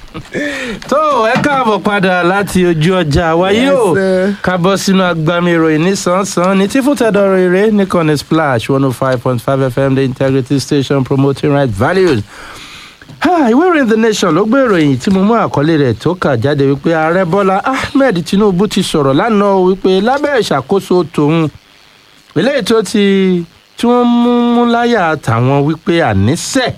tó ẹ káàbọ̀ padà láti ojú ọjà wáyé o Yes, sir. ká bọ́ sínú agbami ìròyìn nísànsán ní tí fúntẹ̀dọ̀ rere nìkànnì splash one oh five point five fm the integrity station promoting right values. Ha, ìwé ìròyìn the nation ló gbé ìròyìn tí mo mú àkọlé rẹ̀ tó kà jáde wípé ààrẹ bọ́lá ahmed tinubu ti sọ̀rọ̀ lánàá o wípé lábẹ́ ìṣàkóso tòun eléyìí tó ti tí wọ́n mú mú láyà tàwọn wípé àníṣe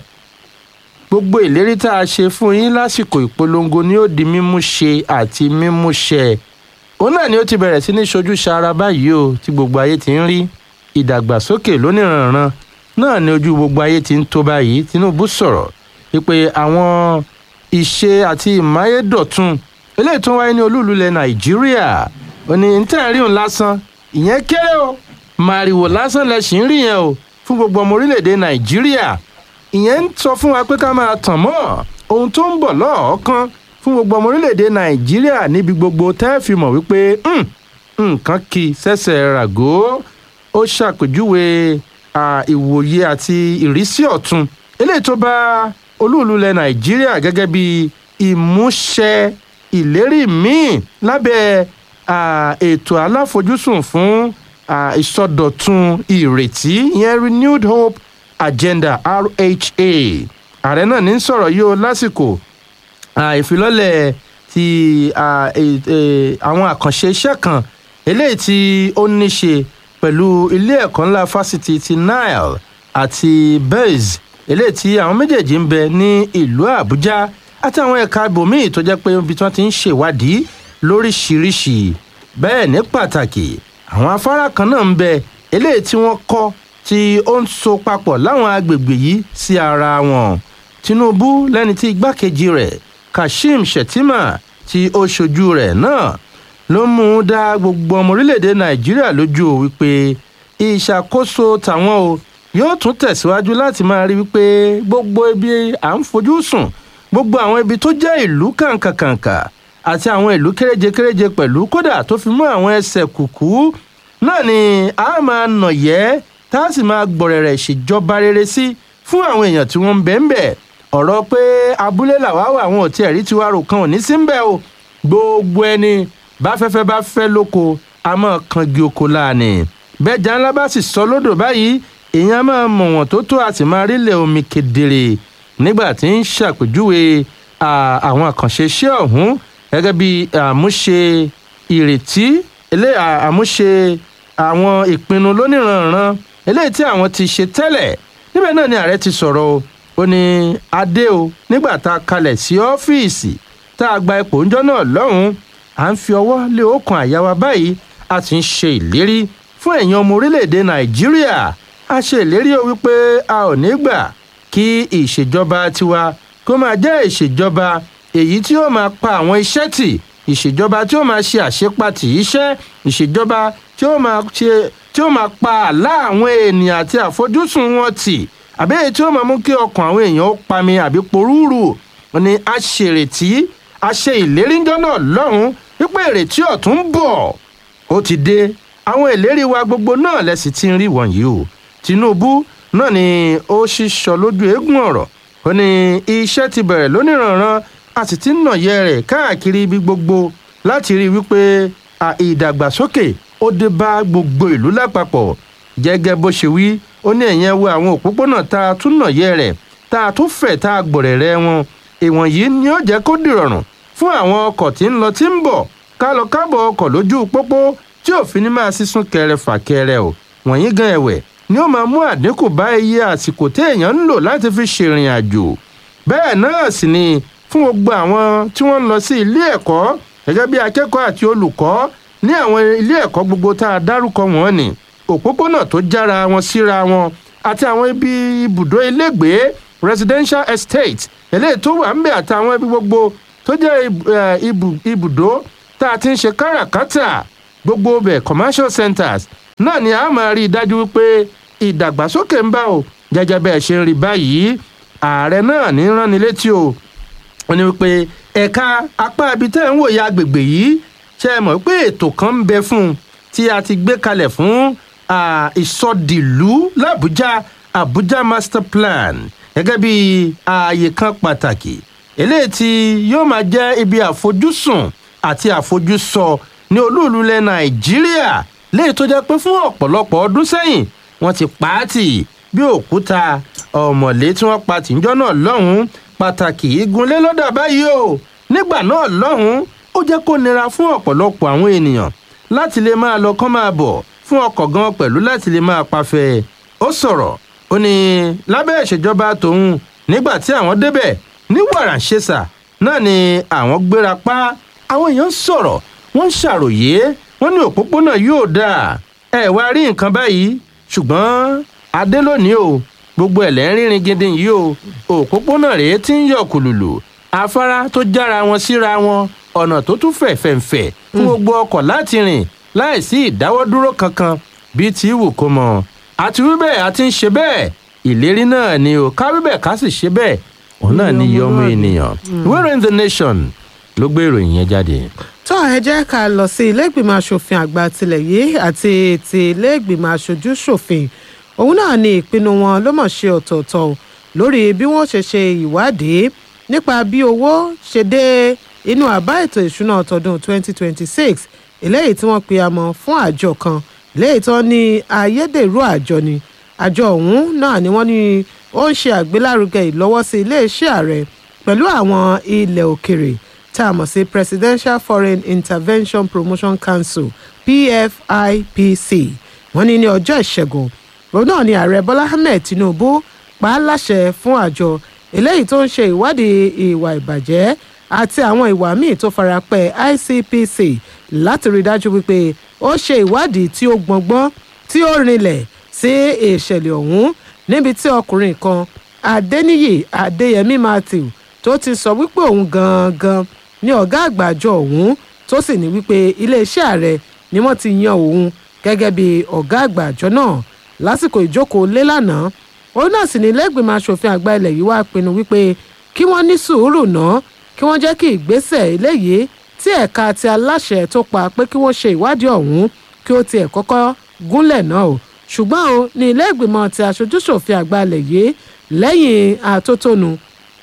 gbogbo ìlérí tá a ṣe fún yín lásìkò ìpolongo ni ó di mímú ṣe àti mímú ṣẹ òun náà ni ó ti bẹ̀rẹ̀ sí ní ṣojú ṣara báyìí o tí gbogbo ayé ti ń rí ìdàgbàsókè lóníranran náà ni ojú gbogbo ayé ti ń tó báyìí tinubu sọ̀rọ̀ wípé àwọn ìṣe àti ìmáyédọ̀tun eléyìí tó ń wáyé ní olúùlú ilẹ̀ nàìjíríà ò ní ń tẹ̀ ń rí òun lásán ìyẹn kéré o màrìwò lásán lẹ sì ń rí yẹn o fún gbogbo ọmọ orílẹ̀-èdè nàìjíríà ìyẹn ń sọ fún wa pé ká máa tàn mọ́ ohun tó ń bọ̀ lọ́ọ̀ọ́kán fún gbogbo ọmọ orílẹ̀-èdè nàìjíríà níbi gbogbo tẹ́ fi mọ̀ wípé "Hmm, nǹkan kì í ṣẹ̀ṣẹ̀ ràgó ó ṣàpèjúwe à, ìwòye àti ìrísí ọ̀tun eléyìí tó bá olúùlú ilẹ̀ nàìjíríà gẹ́gẹ́ bí ìmúṣẹ ìlérí míì lábẹ́ à, ètò aláfojúsùn fún à, ìsọdọ̀tun ìrètí ìyẹn renewed hope agenda rha ààrẹ náà ní sọ̀rọ̀ yìí o lásìkò à, ìfilọ́lẹ̀ ti à, e- e- àwọn àkànṣe iṣẹ́ kan eléyìí tí ó ní ṣe pẹ̀lú ilé ẹ̀kọ́ ńlá fásitì ti nile àti bez eléyìí tí àwọn méjèèjì ń bẹ ní ìlú àbújá àti àwọn ẹ̀ka ibòmíì tó jẹ́ pé ibi tí wọ́n ti ń ṣèwádìí lóríṣiríṣi bẹ́ẹ̀ ní pàtàkì àwọn afárá kan náà ń bẹ eléyìí tí wọ́n kọ́ tí ó ń so papọ̀ láwọn agbègbè yìí sí ara wọn tinubu lẹ́ni tí igbákejì rẹ̀ kashim shettima tí ó ṣojú rẹ̀ náà ló mú un dá gbogbo ọmọ orílẹ̀-èdè nàìjíríà lójú o wípé ìṣàkóso tàwọn o yóò tún tẹ̀síwájú láti máa rí wípé gbogbo ibi à ń fojú sùn gbogbo àwọn ibi tó jẹ́ ìlú kàǹkàkàǹkà àti àwọn ìlú kéréje-kéréje pẹ̀lú kódà tó fi mú àwọn ẹsẹ̀ kùkú náà ni a máa nàyẹ́ tá a sì máa gbọ̀rẹ̀rẹ̀ ṣèjọba rere sí fún àwọn èèyàn tí wọ́n ń bẹ̀ ń bẹ̀ ọ̀rọ̀ pé abúlé làwa wà àwọn òtí ẹ̀rí tiwa rò kan ò ní sí ń bẹ̀ o gbogbo ẹni bá fẹ́fẹ́ bá fẹ́ lóko a máa kangi oko láàánì bẹ́ẹ̀jà ńlá bá sì sọ lódò báyìí èèyàn máa mọ̀ wọ́n tó tó a sì máa rílẹ̀ omi kedere nígbà tí ń ṣàpèjúwe à, àwọn àkànṣe iṣẹ́ ọ̀hún gẹ́gẹ́ bí àmúṣe ìrètí elé à- àmúṣe àwọn ìpinnu lóníranran eléyìí tí àwọn ti ṣe tẹ́lẹ̀ níbẹ̀ náà ni ààrẹ ti sọ̀rọ̀ o ó ní adé o nígbà tá a kalẹ̀ sí ọ́fíìsì tá a gba ipò ńjọ́ náà lọ́hùn-ún à ń fi ọwọ́ lé ọkàn àyà wa báyìí a ti ń ṣe ìlérí fún ẹ̀yin ọmọ orílẹ̀-èdè nàìjíríà a ṣe ìlérí o wípé a ò ní gbà kí ìṣèjọba tiwa kó máa jẹ́ ìṣèjọba èyí tí ó máa pa àwọn iṣẹ́ tì ìṣèjọba tí ó máa ṣe àṣepatì iṣẹ́ ìṣèjọba tí ó máa ṣe tí ó máa pa àlá àwọn ènìyàn àti àfojúsùn wọn tì àbí èyí tí ó máa mú kí ọkàn àwọn èèyàn ó pami àbí porúurù wọn ni a ṣèrètí a ṣe ìlérí ńjọ́ náà lọ́hùn-ún wípé ìrètí ọ̀tún ń bọ̀ ó ti dé àwọn ìlérí wa gbogbo náà lẹ́sìn tí ń rí wọ̀nyí o tinubu náà ni ó ṣíṣọ lójú eégún ọ̀rọ̀ ó ní iṣẹ́ ti bẹ̀rẹ̀ lóníranran a sì ti ń nàyẹ rẹ̀ káàkiri ibi gbogbo láti rí i wípé à, ìdàgbàsókè ó dé bá gbogbo ìlú lápapọ̀ gẹ́gẹ́ bó ṣe wí ó ní ẹ̀yẹn wo àwọn òpópónà tá a tún nàyẹ rẹ̀ tá a tún fẹ̀ tá a gbọ̀rẹ̀rẹ̀ wọn ìwọ̀nyí ni ó jẹ́ kó dìrọ̀rùn fún àwọn ọkọ̀ tí ń lọ tí ń bọ̀ ká lọ kábọ̀ ọkọ̀ lójú pópó tí òfin ní máa sísún kẹrẹ fàkẹrẹ o wọ̀nyí gan ẹ̀wẹ̀ ni ó máa mú àdínkù bá iye àsìkò téèyàn ń lò láti fi ṣèrìn àjò bẹ́ẹ̀ náà sì ni fún gbogbo àwọn tí wọ́n ń lọ sí ilé ẹ̀kọ́ gẹ́gẹ́ bí akẹ́kọ̀ọ́ àti olùkọ́ ní àwọn ilé ẹ̀kọ́ gbogbo tá a dárúkọ wọn ni òpópónà tó jára wọn síra wọn àti àwọn ibi ibùdó ilégbèé residential estate eléyìí tó wà ń bẹ àtàwọn ibi gbogbo tó jẹ́ ib- eh, ibu- ibùdó tá a ti ń ṣe káràkátà gbogbo bẹ̀ commercial centers náà ni a máa rí i dájú wípé ìdàgbàsókè ń bá o gẹ́gẹ́ bẹ́ẹ̀ ṣe ń rí báyìí ààrẹ náà ní ránni létí o wọ́n ní wípé ẹ̀ka apá ibi tẹ́ ń wòye agbègbè yìí ṣe é mọ̀ pé ètò kan ń bẹ fún un tí a ti gbé kalẹ̀ fún ah, ìsọdìlú làbújá abuja master plan gẹ́gẹ́ bí ààyè kan pàtàkì eléyìí tí yóò máa jẹ́ ibi àfojúsùn àti àfojúsọ ní olúùlú ilẹ̀ nàìjíríà léyìí tó jẹ́ pé fún ọ̀pọ̀lọpọ̀ ọdún sẹ́yìn wọ́n ti pa á tì bí òkúta ọ̀mọ̀lé tí wọ́n pa tìjọ́ náà lọ́hùn-ún pàtàkì igunlé lọ́dà báyìí o nígbà náà lọ́hùn-ún ó jẹ́ kó nira fún ọ̀pọ̀lọpọ̀ àwọn ènìyàn láti lè máa lọ kán máa bọ̀ fún ọkọ̀ gan pẹ̀lú láti lè máa pafẹ́ ó sọ̀rọ̀ ó ní lábẹ́ ìṣèjọba tòun nígbà tí àwọn débẹ̀ ní wàràǹṣeṣà náà ni àwọn gbéra pa àwọn èèyàn sọ̀rọ̀ wọ́n ń ṣàròyé wọ́n ní òpópónà yóò dáa ẹ wá rí nǹkan báyìí ṣùgbọ́n adé lónìí o gbogbo ẹ̀lẹ́ ń rírin gidi yìí o òpópónà rèé tí ń yọ kùlùlù afárá tó jára wọn síra wọn ọ̀nà tó tún fẹ̀ fẹ̀ǹfẹ̀ fún gbogbo ọkọ̀ láti rìn láìsí ìdáwọ́dúró kankan bíi ti wù kó mọ̀ àti wí bẹ́ẹ̀ àti ń ṣe bẹ́ẹ̀ ìlérí náà ni o ká wí bẹ́ẹ̀ ká sì ṣe bẹ́ẹ̀ òun náà ni iye ọmọ ènìyàn wẹ́rẹ́ in the nation ló gbé ìròyìn yẹn jáde. tó ẹ jẹ́ ká lọ sí iléègbìmọ̀ asòfin àgbà tilẹ̀ yìí àti ti iléègbìmọ̀ aṣojú ṣòfin òun náà ni ìpinnu wọn ló mọ̀ ṣe ọ̀tọ̀ọ̀tọ̀ lórí bí wọ́n ṣe ṣe ìwádìí nípa bí owó ṣe dé inú àbá ètò ìṣúná tọdún 2026 eléyìí tí wọ́n pe amọ̀ fún àjọ kan léyìí tó ní ayédèrú àjọ ni àjọ ọ̀hún náà ni wọ́n ní ó ń ṣe àgbélárugẹ ìlọ́wọ́sí iléeṣẹ́ ààrẹ pẹ̀lú àwọn ilẹ̀ òkèrè tá a mọ̀ sí presidential foreign intervention promotion council pfipc wọ́n ní ní ọjọ́ ìṣẹ́gun òun náà ni ààrẹ bọ́lá ahmed tinubu pa á láṣẹ fún àjọ eléyìí tó ń ṣe ìwádìí ìwà ìbàjẹ́ àti àwọn ìwà míì tó farapẹ́ icpc láti rí dájú wípé ó ṣe ìwádìí tí ó gbọngbọ́n tí ó rinlẹ̀ sí ìṣẹ̀lẹ̀ ọ̀hún níbi tí ọkùnrin kan adẹniyì adéyẹmí matthew tó ti sọ wípé òun gangan ní ọ̀gá àgbà àjọ ọ̀hún tó sì ní wípé iléeṣẹ́ ààrẹ ni wọ́n ti yan òun gẹ́gẹ́ bí ọ̀gá àgbà àjọ náà lásìkò ìjókòó lé lánàá òun náà sì ní lẹ́gbìmọ̀ asòfin àgbà ilẹ̀ yìí wá pinnu wípé kí wọ́n ní sùúrù náà kí wọ́n jẹ́ kí ìgbésẹ̀ eléyìí tí ẹ̀ka ti aláṣẹ tó pa pé kí wọ́n ṣe ìwádìí ọ̀hún kí ó tiẹ̀ kọ́kọ́ gúnlẹ̀ náà o ṣùgbọ́n o ní ilé ìgbìmọ̀ ti aṣojúṣòfin àgbà ilẹ̀ yìí lẹ́yìn àtótónu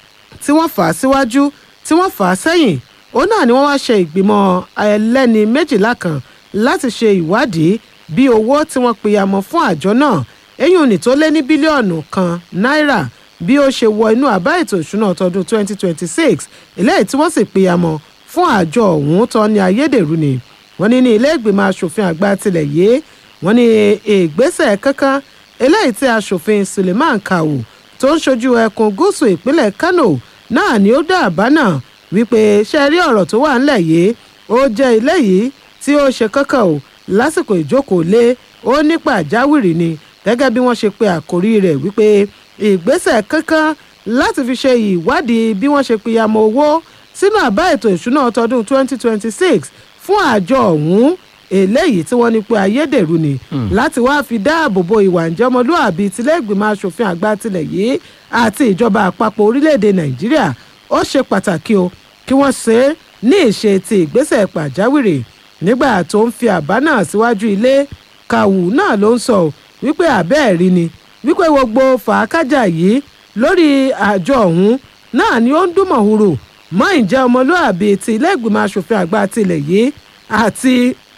tí wọ́n fà á síwájú tí wọ́n fà á sẹ́yìn òun náà ni wọ́n wá ṣe ìgbìmọ̀ ẹlẹ́ni méjìlá kan láti ṣe ìwádìí bí owó tí wọ́n pìyàmọ̀ fún àjọ náà eyín òní tó lé ní bílíọ̀nù kan náírà bí ó ṣe wọ inú àbá ètò ìṣúná tọdún 2026 eléyìí tí wọ́n sì pìyàmọ̀ fún àjọ ọ̀hún tó ní ayédèrú ni wọ́n ní ní ilé ìgbìmọ̀ asòfin àgbà tilẹ̀ yìí wọ́n ní ìgbésẹ̀ kankan eléyìí tí asòfin suleiman kawu tó ń ṣojú ẹkùn gúúsù ìpínlẹ̀ kano náà ni ó dá àbá náà wípé ṣe rí ọ̀rọ̀ tó wà ńlẹ̀ yìí ó jẹ́ ilé yìí tí ó ṣe kankan o lásìkò ìjókòó lé ó ní pàjáwìrì ni gẹ́gẹ́ bí wọ́n ṣe pe àkórí rẹ̀ wípé ìgbésẹ̀ kankan láti fi ṣe ìwádìí bí wọ́n ṣe pìyàmọ̀ owó sínú àbá ètò ìṣúná tọdún 2026 fún àjọ ọ̀hún eléyìí tí wọ́n ní pé ayédèrú ni láti wáá fi dáàbò bo ìwà ìjọmọlúàbí tilẹ̀gbìmọ̀ asòfin àgbà tilẹ̀ yìí àti ìjọba àpapọ̀ orílẹ̀-èdè nàìjíríà ó ṣe pàtàkì o kí wọ́n ṣe é ní ìṣe ti ìgbésẹ̀ pàjáwìrì nígbà tó ń fi àbá náà síwájú ilé kàwù náà ló ń sọ wípé àbẹ́ẹ̀rí ni wípé gbogbo fàákájà yìí lórí àjọ ọ̀hún náà ni ó ń dún mọ̀húrò mọ́ ìjẹ́ ọmọlúàbí ti ilé ìgbìmọ̀ asòfin àgbà tilẹ̀ yìí àti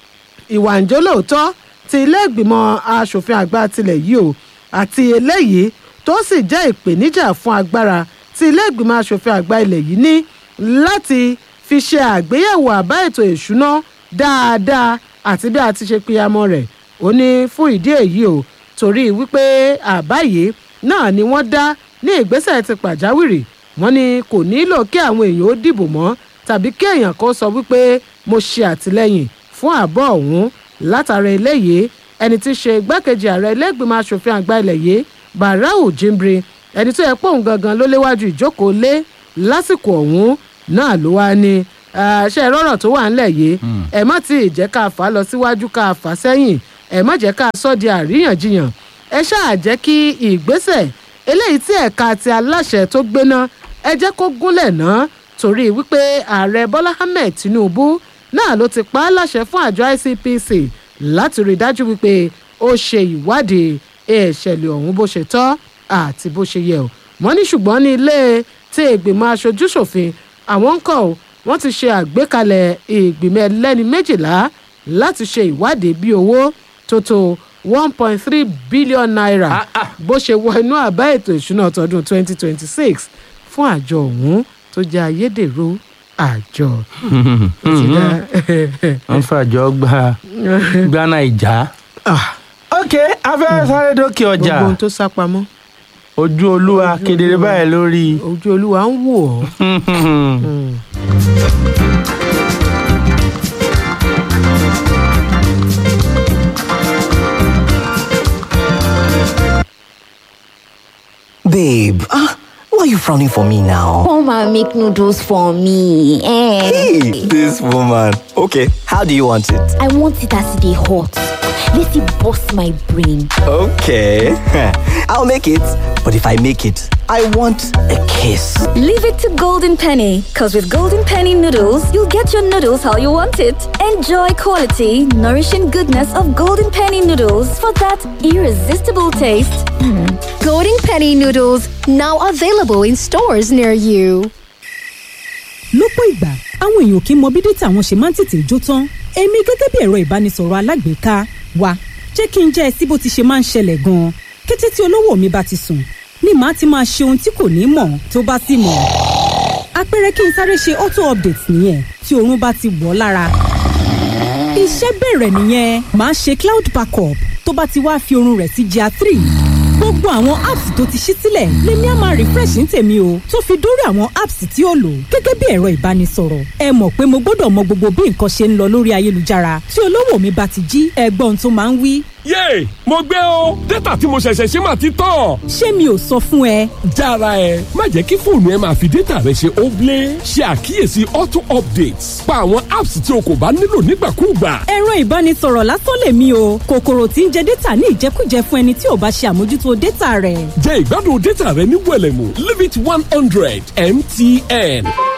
ìwà ìjólóòótọ́ ti ilé ìgbìmọ̀ asòfin àgbà tilẹ̀ yìí o àti eléyìí tó sì jẹ́ ìpèníjà fún agbára tí ilé ìgbìmọ̀ asòfin àgbà ilẹ̀ yìí ní láti fi ṣe àgbéyẹ̀wò àbá ètò ìṣúná dáadáa àti bí a ti ṣe pìyàmọ́ rẹ̀ ó ní fún ìdí èyí o torí wípé àbá yìí náà ni wọ́n dá ní ìgbésẹ̀ ti pàjáwìrì wọ́n ní kò nílò kí àwọn èèyàn ó dìbò mọ́ tàbí kí èèyàn kan sọ wípé mo ṣe àtìlẹ́yìn fún àbọ̀ ọ̀hún látara eléyìí ẹni tí í ṣe igbákejì ààrẹ ilé-ìgbìmọ̀ asòfin àgbà ilẹ̀ yìí barau jimbri ẹni tó yẹ pé òun gangan ló léwájú ìjókòó lé lásìkò ọ̀hún náà ló wá ní ṣe rọrọ tó wà ńlẹ̀ yìí ẹ má tí ì jẹ́ ká fà á lọ síwájú ká fà á sẹ́yìn ẹ má jẹ́ ká sọ di àríyànjiyàn ẹ ṣáà jẹ́ kí ìgbésẹ̀ eléyìí tí ẹ̀ka ti aláṣẹ tó gbéná ẹ jẹ́ kó gúnlẹ̀ náà torí wípé ààrẹ bọ́lá ahmed tinubu náà ló ti pa á láṣẹ fún àjọ icpc láti rí i dájú wípé ó ṣe ìwádìí ìṣẹ̀lẹ̀ ọ̀hún bó ṣe tọ́ àti bó ṣe yẹ ọ́ wọ́n ní ṣùgbọ́n ní ilé tí àti ìgbìmọ̀ aṣojúṣòfin àwọn ń kọ́ ọ́ wọ́n ti ṣe àgbékalẹ̀ ìgbìmọ̀ ẹlẹ́ni méjìlá láti ṣe ìwádìí bí owó tó tó one point three billion naira Ah, ah. bó ṣe wọ inú àbá ètò ìṣúná tọdún twenty twenty six fún àjọ ọ̀hún tó jẹ́ ayédèrú àjọ. Ó ti dá- wọ́n fàjọ gba gbaná ìjà. Ah, ok afẹ́ sáré dókè ọjà gbogbo ohun tó sá pamọ́ ojú olúwa kedere báyìí lórí. ojú olúwa ń wò ọ́. Mm. Babe, ah, why are you frowning for me now? Come and make noodles for me. Eh. Hey, this woman. Okay, how do you want it? I want it as they hot. Let it bust my brain. Okay, I'll make it. But if I make it, I want a kiss. Leave it to Golden Penny, because with Golden Penny noodles, you'll get your noodles how you want it. Enjoy quality, nourishing goodness of Golden Penny noodles for that irresistible taste. Golden Penny noodles now available in stores near you. lọ́pọ̀ ìgbà àwọn èèyàn kì í mọ bí dátà wọn ṣe máa ń tètè jó tán èmi gẹ́gẹ́ bí ẹ̀rọ ìbánisọ̀rọ̀ alágbèéká wa jẹ́ kí n jẹ́ ẹ sí bó ti ṣe máa ń ṣẹlẹ̀ gan-an kété tí olówó mi bá ti sùn ni màá ti máa ṣe ohun tí kò ní mọ̀ tó bá sì mọ̀ àpẹẹrẹ kí n sáré ṣe auto update nìyẹn tí oorun bá ti wọ̀ ọ́ lára iṣẹ́ bẹ̀rẹ̀ nìyẹn màá ṣe cloud backup tó bá ti wá fi oorun rẹ̀ sí gr three gbogbo àwọn apps tó ti ṣí sílẹ̀ lèmi á máa refresh ní tèmi o tó fi dórí àwọn apps tí ó lò gẹ́gẹ́ bí ẹ̀rọ ìbánisọ̀rọ̀ ẹ mọ̀ pé mo gbọ́dọ̀ mọ gbogbo bí nǹkan ṣe ń lọ lórí ayélujára tí olówó mi bá ti jí ẹgbọ́n tó máa ń wí yéè mo gbé o dátà tí mo ṣẹ̀ṣẹ̀ ṣe máa ti tán. ṣé mi ò sọ fún ẹ jára ẹ má jẹ́ kí fóònù ẹ máa fi dátà rẹ ṣe óblé ṣe àkíyèsí auto updates pa àwọn apps tí o kò bá nílò nígbàkúùgbà. ẹ̀rọ ìbánisọ̀rọ̀ lásán lèmi o kòkòrò tí ń jẹ dátà ní ìjẹkújẹ fún ẹni tí ò bá ṣe àmójútó dátà rẹ̀ jẹ́ ìgbádùn dátà rẹ ní wẹ̀lẹ̀mú leave it one hundred mtn.